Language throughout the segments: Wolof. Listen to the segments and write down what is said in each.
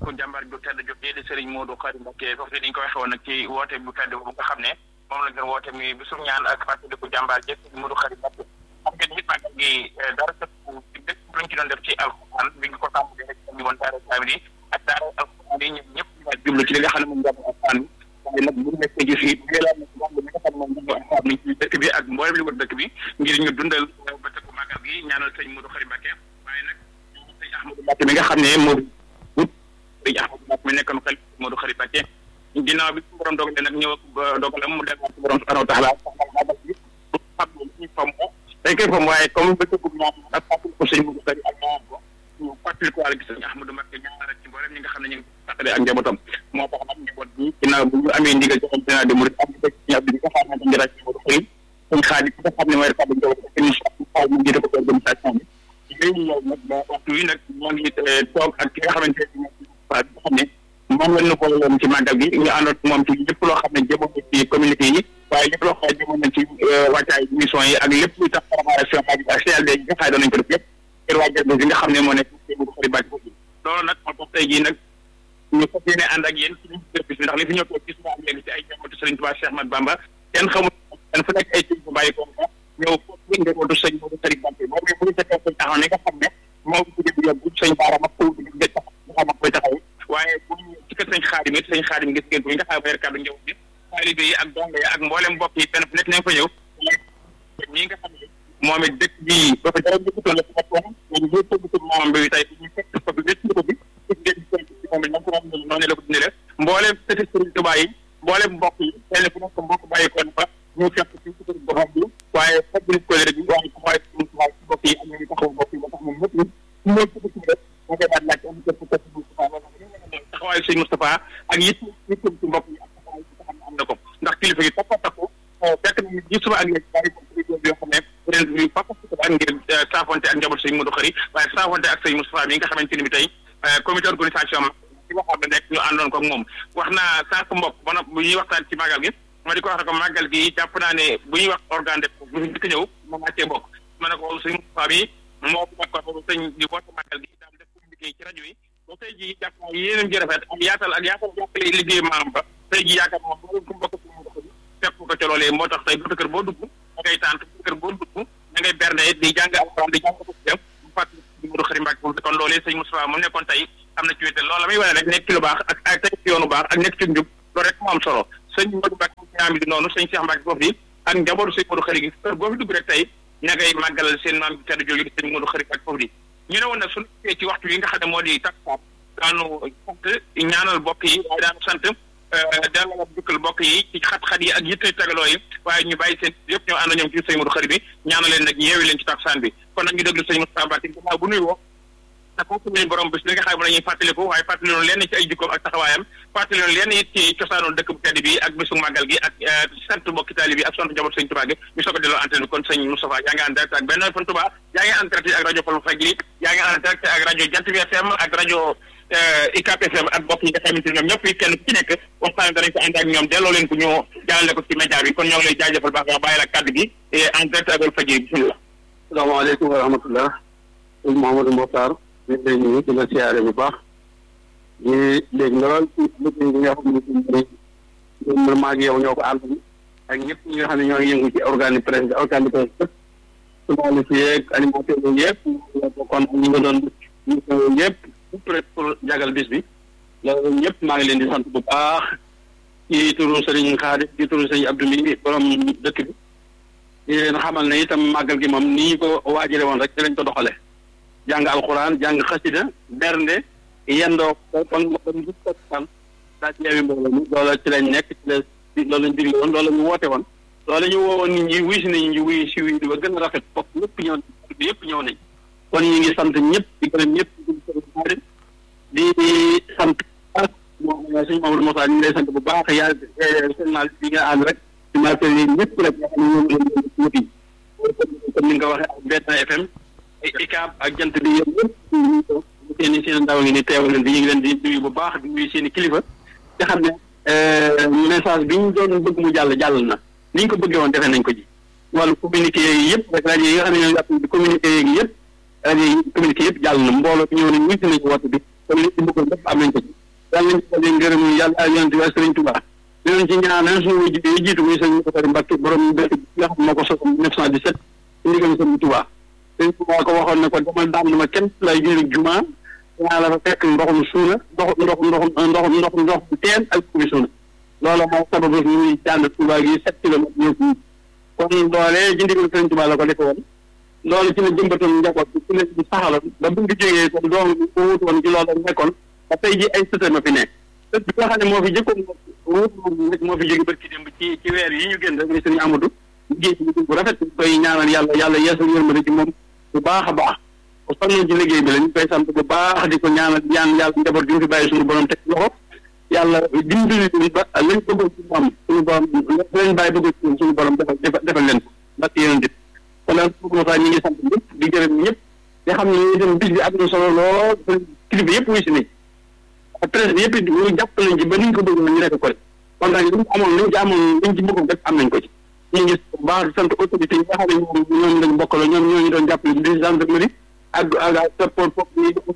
ku jàmbaar ju tedd jotee di Serigne Modou Khary Mbacké foofu dañ ko waxee woon nag ci woote bu tedd bu nga xam ne moom la ñu woote mi bisum ñaan ak fàttaliku jàmbaar jëf Serigne Modou Khary Mbacké xam ngeen ni màggal gi dara sëpp ci dëkk bu lañ ci doon def ci alxuraan bi ñu ko tàmbalee rek ñu woon daara kaamil yi ak daara alxuraan yi ñëpp ñëpp ñu jublu ci li nga xam ne moom jàmm alxuraan bi waaye nag bu nekkee gis yi yélaan na moom li nga xam ne moom jàmm alxuraan nañ ci dëkk bi ak mboolem li wër dëkk bi ngir ñu dundal ba tëkku màggal gi ñaanal Serigne Modou Khary Mbacké waaye nag Serigne Ahmadou Mbacké mi nga xam ne moo sëñ Ahmadou Mbacké mi nekkoon xel Modou Khary Mbacké ginnaaw bi su borom dogalee nag ñëw dogalam mu dem ci borom subhanahu wa taala xam ñu fam dañ koy fam waaye comme bëccëg bu ñaan ak fàttali ko sëñ Modou Khary ak ñaan ko ñu fàttali ko wàlla gis sëñ Ahmadou Mbacké ñaan rek ci mboolem ñi nga xam ne ñu ngi fàttali ak njabootam moo tax nag njaboot bi ginnaaw bu ñu amee ndigal ci xam de murid am ci ñab bi nga xam ne dañu rek Modou Khary sëñ xaadi ki nga xam ne mooy rek njaboot ak ñu jiite ko organisation bi léegi yow nag ba waxtu wi nag ñoo ngi toog ak ki nga xamante ne waaw bi nga xam ne moom la ñu boole woon ci màggal gi ñu àndoon moom ci lépp loo xam ne jëmoon na ci communauté yi waaye lépp loo xam ne jëmoon na ci wàccaay mission yi ak lépp luy tax préparation ak CLD yi nga xam ne doon nañ ko def yëpp ngir waajal bi nga xam ne moo nekk ci Modou Khary Mbacké foofu loolu nag moo tax tey jii nag ñu fas yéene ànd ak yéen ci liñ service bi ndax li fi ñëw toog gis naa léegi ci ay jàmbatu Serigne Touba Cheikh Ahmadou Bamba kenn xamul kenn fu nekk ay ci bu bàyyi ko ñëw foofu njabootu sëñ Modou Khary Mbacké moom bu ñu fekkee sëñ taxaw ne nga xam ne moo ko bu yóbbu sëñ Baara ma ko bi nga tax nga xam koy taxaw waaye bu ñu ci kër sëñ Xaadim it sëñ Xaadim gis ngeen ko nga xam ne kàddu njaboot bi taalibe yi ak dongo yi ak mboolem mbokk yi fenn fu nekk nañ fa ñëw ñi nga xam ne moom it dëkk bi ba fa dara njëkkatoon la ci nekk woon léegi ñoo tëgg ko moom bi tey ñu fekk ko bi wécc ko bi gis ngeen ko ci moom it na ko doon noonu la ko dundee mboolem sëti sëriñ Tuubaa yi mboolem mbokk yi fenn fu nekk mbokk bàyyi ko fa ñu fekk ci ci kër borom bi waaye fadli ko rek waaye ko waaye ci waaye ci mbokk yi am nañu taxaw mbokk yi ba tax moom ñëpp ñu ñëw ci ci rek ñu koy daal laaj am kër ko ci Moustapha taxawaayu sëñ Moustapha ak yit yit ci mbokk yi ak taxawaay ci xam am na ko ndax kilifa gi takko takku fekk na ji suba ak léegi bàyyi ko ci yoo xam ne ren bi fakk ak ngir saafonte ak njaboot sëñ Modou Khary waaye saafonte ak sëñ Moustapha mi nga xamante ni bi tey comité organisation ci waxam ne nekk ñu àndoon ko ak moom wax naa sànq mbokk ba bu ñuy waxtaan ci màggal gi ma di ko wax ne ko màggal gi jàpp naa ne bu ñuy wax organe de bu fi njëkk ñëw ma wàccee bokk ma ne ko sëñ Moustapha bi moo nekkoon sëñ di woote màggal gi daal def communiqué ci rajo yi ba tey jii jàpp naa yéenam ji rafet ak yaatal ak yaatal jàppale liggéey maam ba tey jii yaakaar naa boo ko mbokk si Modou Khary fekk ko ca loolee moo tax tey bu kër boo dugg da ngay tànt bu kër boo dugg da ngay bernde di jàng alxuraan di jàng ko dem bu fàttali Modou Khary Mbacké foofu kon loolee sëñ Moustapha mu nekkoon tey am na ci wéte loolu la muy wane rek nekk ci lu baax ak ak tey ci yoonu baax ak nekk ci njub loolu rek moo am solo sëñ Modou Mbacké ñaam bi di noonu sëñ Cheikh Mbacké foofu yi ak njabootu sëñ Modou Khary gi kër boo fi dugg rek tey ña ngay màggalal seen maam bi tedd jooju di sëñ Modou Khary Mbacké foofu di ñu ne woon nag suñu ci waxtu yi nga xam ne moo di takk daanu sant ñaanal bokk yi waaye daanu sant delloo dukkal bokk yi ci xat-xat yi ak yitte tagaloo yi waaye ñu bàyyi seen yëpp ñoo ànd ñoom ci sëñ Modou Khary bi ñaanal leen nag yeewi leen ci takkusaan bi kon nag ñu déglu sëñ Moustapha Mbacké gannaaw bu nuy woo te kooku lañ borom bis li nga xam ne la ñuy fàttaliku waaye fàttali loon lenn ci ay jikkoom ak taxawaayam fàttali loon lenn it ci cosaanoon dëkk bu tedd bi ak bisu màggal gi ak sant mbokki taali bi ak sant njaboot sëñ Touba gi ñu soog a delloo antenne bi kon sëñ Moustapha yaa ngi en direct ak benn fan Touba yaa ngi en direct ak rajo Fall Fajri yaa ngi en direct ak rajo Jant bi FM ak rajo ICAP FM ak mbokk yi nga xamante ne ñoom ñëpp kenn ku ci nekk waxtaan danañ ko ànd ak ñoom delloo leen ko ñu jàllale ko ci média bi kon ñoo ngi lay jaajëfal baax nga bàyyi la kàddu gi en direct ak Fall Fajri bismillah salaamaaleykum wa rahmatullah sëñ Mouhamadou Mokhtar ñu ngi lay nuyu di la siyaare bu baax ñu léegi lool ci liggéey bi nga xam ne ñun maa ngi yow ñoo ko ànd ak ñëpp ñi nga xam ne ñoo ngi yëngu ci organe presse organe presse yëpp journaliste yeeg animateur yi yëpp kon ñi nga doon ñu yëpp pour jagal bis bi loolu ñëpp maa ngi leen di sant bu baax ci turu Serigne Khadim ci turu Serigne Abdou mi borom dëkk bi di leen xamal ne itam màggal gi moom ni ñu ko waajale woon rek ci lañ ko doxale jàng alxuraan jàng xasida bernde yendoo ko kon kon gis ko fan daa ci yeewi mbooloo mi loolu ci lañ nekk ci la loolu lañ digle woon loolu la ñu woote woon loolu ñu woowoon nit ñi wuy si nañ ñu wuy si wuy di ba gën a rafet foofu ñëpp ñëw bi yëpp ñëw nañ kon ñu ngi sant ñëpp di gërëm ñëpp di sant moom suñu Mamadou Moussa ñu ngi lay sant bu baax yaa journal bi nga ànd rek ci marché yi ñëpp rek nga xam ne ñoom ñoom ñëpp comme ni nga ko waxee ak Benn FM ICAP ak jant bi yéen ñëpp seen i seen ndaw ngi ni teewal leen di ñu ngi leen di nuyu bu baax di nuyu seen i kilifa nga xam ne message bi ñu doon bëgg mu jàll jàll na ni ñu ko bëggee woon defee nañ ko ji wàllu communiqué yeegi yëpp rek rajo yi nga xam ne ñoo jàpp di communiqué yeegi yëpp rajo yi communiqué yëpp jàll na mbooloo bi ñëw nañ wuy si nañ woote bi comme li ci bëggoon lépp am nañ ko ci yàlla nañ ci daje ngërëm yàlla ak yonent bi ak Sëriñ Tuubaa dinañ ci ñaanal suñu wujj yi jiitu muy sëñ Bakary Mbacke borom dëkk bi nga xam moo ko sos 1917 ci ndigal sëñ Tuubaa sëñ Tuubaa ko waxoon ne ko demal daan ma kenn lay jëriñ juma ñaa la fa fekk ndoxum suuna ndox ndox ndox ndox ndox ndox teen ak bi suuna loolu moo sababu ñuy jànd Tuubaa gi sept kilomètres ñëw fii kon loolee ci ndigal sëñ Tuubaa la ko defe woon loolu ci la jëmbatoon njaboot bi ci la ci saxaloon ba bu ngi jógee kon doom bi ko wut woon ci loolu la nekkoon ba tey ji ay sëte ma fi ne sët bi nga xam ne moo fi jëkkoon wut rek moo fi jóge barki démb ci ci weer yi ñu génn rek muy sëñ Amadou liggéey ci liggéey bu rafet ñu koy ñaanal yàlla yàlla yeesal yërmande ci moom bu baax a baax bu sonnoon ci liggéey bi la ñu koy sant bu baax di ko ñaanal ñaan yàlla njaboot gi ñu fi bàyyi suñu borom teg loxo yàlla dimbali leen ba lañ bëggoon ci moom suñu borom lañ bàyyi bëggoon ci moom suñu borom defal defal leen ko ndax yéen dit kon Moussa ñu ngi sant ñëpp di gërëm ñëpp di xam ne itam bis bi am na solo lool kilifa yëpp wuy si nañ presse bi yëpp ñu jàpp nañ ci ba niñ ko bëgg ñu nekk ko rek kon nag li ñu amoon liñ ci amoon liñ ci bëggoon rek am nañ ko ci ñu ngi bu baax di sant autorité yi nga xam ne ñoom ñoom lañ bokkalo ñoom ñoo ñu doon jàppale di gendarmerie ak ak ak support foofu yi yëpp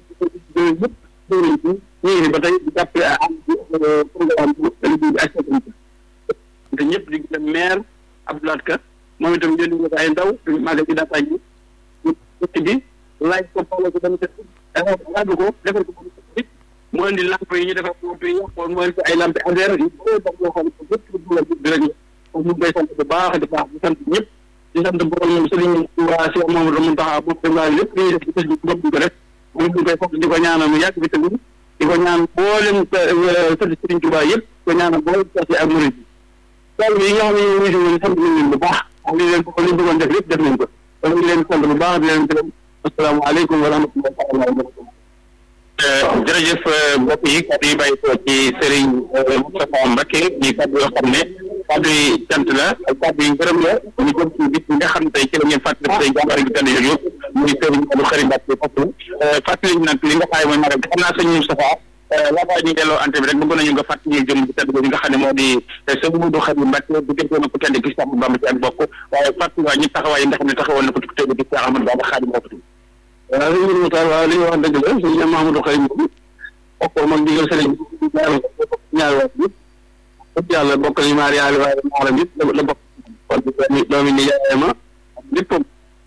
dóor nañ ci ñu ngi fi ba tey di jàppale am programme liggéey bi ak sécurité te ñëpp di gërëm maire Abdoulaye Ka moom itam yéen ñu ay ndaw duñu màggal ci daataay bi ñu dëkk bi laaj ko polo ko dama def laaju ko defal ko bi mu indi lamp yi ñu defal lamp yi yàqoon mu indi ay lamp adhère yi boo dam loo xam ne lépp dula bi rek ñu ngi koy sant bu baax di baax di sant ñëpp di sant borom Sëriñ waa Cheikh Mamadou Mountakha moom dem laa lépp li ñuy def ci bés bi moom ñu ko def moom ñu koy fokk di ko ñaanal mu yàgg bi tamit di ko ñaan boolem sëti Sëriñ Tuubaa yëpp di ko ñaanal boolem sasi ak murid yi tool yi nga xam ne ñu ngi woon sant nañ leen bu baax ak li leen ko li bëggoon def lépp def nañ ko kon ñu leen sant bu baax di leen gërëm asalaamaaleykum wa rahmatullahi taala wa barakatuh jërëjëf mbokk yi kàddu yi bàyyi ko ci Serigne Moustapha Mbacké ñi kàddu yoo xam ne kàddu yi cant la ak kàddu yi ngërëm la ñu jëm ci bis bi nga xam ne tey ci la ngeen fàttali tey jàmbaar gi tànn yooyu muy Serigne Modou Khary Mbacké foofu fàttali ñu nag li nga xaay mooy magal xam naa sëñ Moustapha laataa ñu delloo ante bi rek bëgg nañu nga fàttali ñu jëm ci tedd bi nga xam ne moo di sëñ Modou Khary Mbacké bu gëntoon ko tedd ki Cheikh Bamba ci ak bokk waaye fàttali waa ñi taxawaay yi nga xam ne taxawoon na ko ci tedd ki Cheikh Ahmadou Bamba Khadim moo waaw sëñ Mourou Moussa waaw li nga wax dëgg la sëñ Mahamadou Khary moom bokkoon moom digal sëriñ ñaari wax yëpp ëpp yàlla bokk nañu maari yaali waaye maaram yëpp la bokk kon doomi doomi ni yaay ma léppam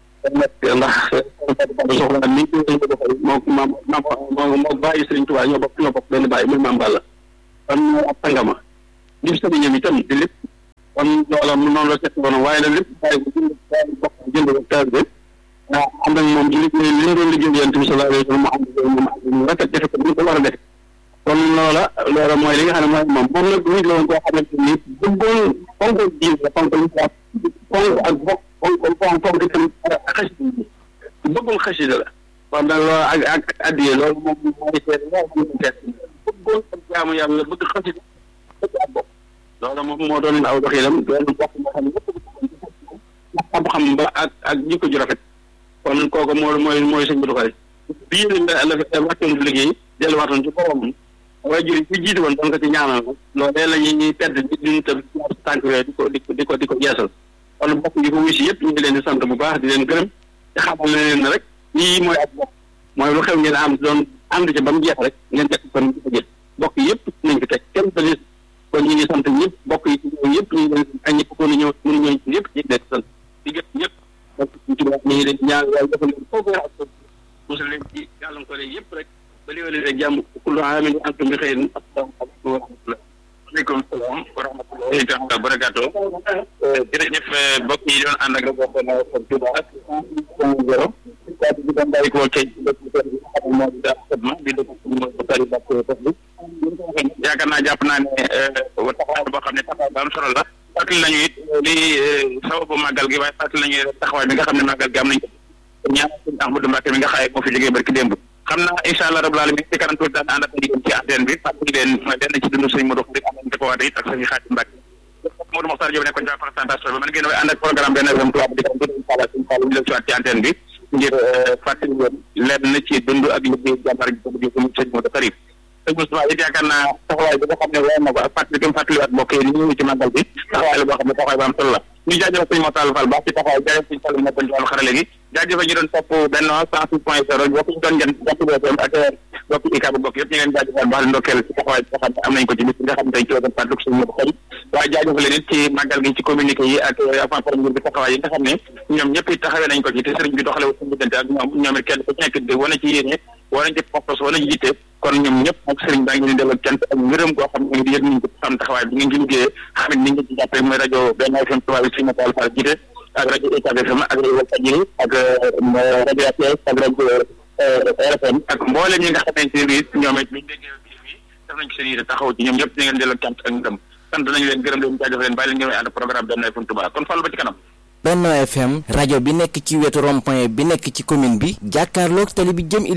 ndax soxla ni moo moo moo bàyyi sëriñ Tuubaa ñoo bokk ñoo bokk benn bàyyi muy maam Balla kon moo ab tàngama dim sëriñam itam di lépp kon loola mu noonu la seet woon waaye nag lépp bàyyi ko jënd bokk jënd ko taal bi waaw ànd ak moom ci liggéey li ñu doon liggéey yonent bi sallallahu alayhi wa sallam mu ànd ak moom mu rafet defe ko ni ko war a def kon loola loola mooy li nga xam ne mooy moom moom nag nit la woon koo xamante ni bëggoon fonk diin la fonk li fonk ak bokk fonk fonk fonk itam xasida bi bëggoon xasida la kon nag loolu ak ak addiyee loolu moom mooy seet loolu moom seet bëggoon ak jaamu yàlla bëgg xasida bëgg ak bokk loolu moom moo doon aw doxinam doon bokk moo xam ne ñëpp ndax xam-xam ba ak ak jikko ju rafet kon kooku moo mooy mooy sëñ Modou Khary bii la la wàccoon bu liggéey delluwaatoon ci borom waaye jur fi jiite woon doon ko ci ñaanal loolee la ñuy tedd di ñu tëb tànk yooyu di ko di ko di ko di ko yeesal kon bokk yi ko wusi yëpp ñu ngi leen di sant bu baax di leen gërëm te xamal na leen ne rek lii mooy ak bokk mooy lu xew ngeen am doon ànd ci ba mu jeex rek ngeen teg kon di ko jël bokk yëpp nañ fi teg kenn ba gis kon ñu ngi sant ñëpp bokk yi ci ñëw yëpp ñu ngi leen ak ñëpp ko ñëw mënu ñëw yëpp ñu ngi leen sant di gërëm ñëpp donc ci ñu ngi leen ñaan yàlla defal leen foofu ak musal leen ci gàllankoor yi yëpp rek ba léegi leen rek jàmm kullu aamin wa antum bi xeyrin asalaamaaleykum wa rahmatullah waaleykum salaam wa rahmatullahi taala wa barakaatu jërëjëf mbokk yi doon ànd ak rajo Xol Touba ak zéro kàddu gi doon bàyyi ko ci dëkk bi xam moo di daal xidma di dëkk bi mooy Bakary Mbacké fas bi yaakaar naa jàpp naa ne taxawaay boo xam ne taxawaay bu am solo la fàttali nañu it li sababu màggal gi waaye fàttali nañu taxawaay bi nga xam ne màggal gi am nañ ko ñaan sëñ Ahmadou Mbacké mi nga xaye moo fi jógee barki démb xam naa incha allah rabbul alamin ci kanam tuuti daan ànd ak yéen ci antenne bi fàttali leen lenn ci dundu sëñ Modou Khary am nañ ko waate it ak sëñ Khadim Mbacké Modou Mokhtar Diop nekkoon ci présentation bi man ngeen way ànd ak programme benn FM tubaab di kanam tuuti incha allah sëñ Fallou ñu leen ci waat ci antenne bi ngir fàttali leen lenn ci dund ak liggéey jàmbar ji ko jëf sëñ Modou Khary sëñ Moustapha it yaakaar naa taxawaay bi nga xam ne war na ko ak fàttali ko fàttaliwaat mbokk yi ni ñu ci màggal bi taxawaay la boo xam ne taxawaay bu am solo la ñu jaajëfal sëñ Motal Fall baax ci taxawaay jaajëf sëñ Fall nekkoon ci wàllu xarale gi jaajëfal ñu doon topp benn cent six point zéro bokk ñu doon jant jant bi ak bokk ICAB bokk yëpp ñu ngeen jaajëfal baax ndokkeel ci taxawaay bi nga xam ne am nañ ko ci bis bi nga xam ne tey ci wasan fàttaliku suñu Modou Khari waaye jaajëfal leen it ci màggal gi ci communiqué yi ak avant premier bi taxawaay yi nga xam ne ñoom ñëpp it taxawee nañ ko ci te sëriñ bi doxale wu suñu diggante ak ñoom ñoom it kenn ku ci nekk di wane ci yéene wane ci pas-pas wane ci jiite kon ñoom ñëpp ak sëriñ baa ngi leen delloo cant ak ngërëm goo xam ne yëg nañ ko xam taxawaay bi ngeen ci liggéeyee xam ne ni ngeen ci jàppee mooy rajo benn FM tubaab bi suñu Fall Fall jiite ak rajo UCAB FM ak rajo Walfadjri ak rajo RTS ak rajo RFM ak mboolem ñi nga xamante ne bii ñoom it biñ déggee bii bi def nañ ko seen yite taxaw ci ñoom ñëpp ñu ngeen delloo cant ak ngërëm sant nañu leen gërëm leen jaajëf leen bàyyi leen ngeen ànd programme benn FM Touba kon Fall ba ci kanam Benno FM rajo bi nekk ci wetu rond-point bi nekk ci commune bi jàkkaarloog tali bi jëm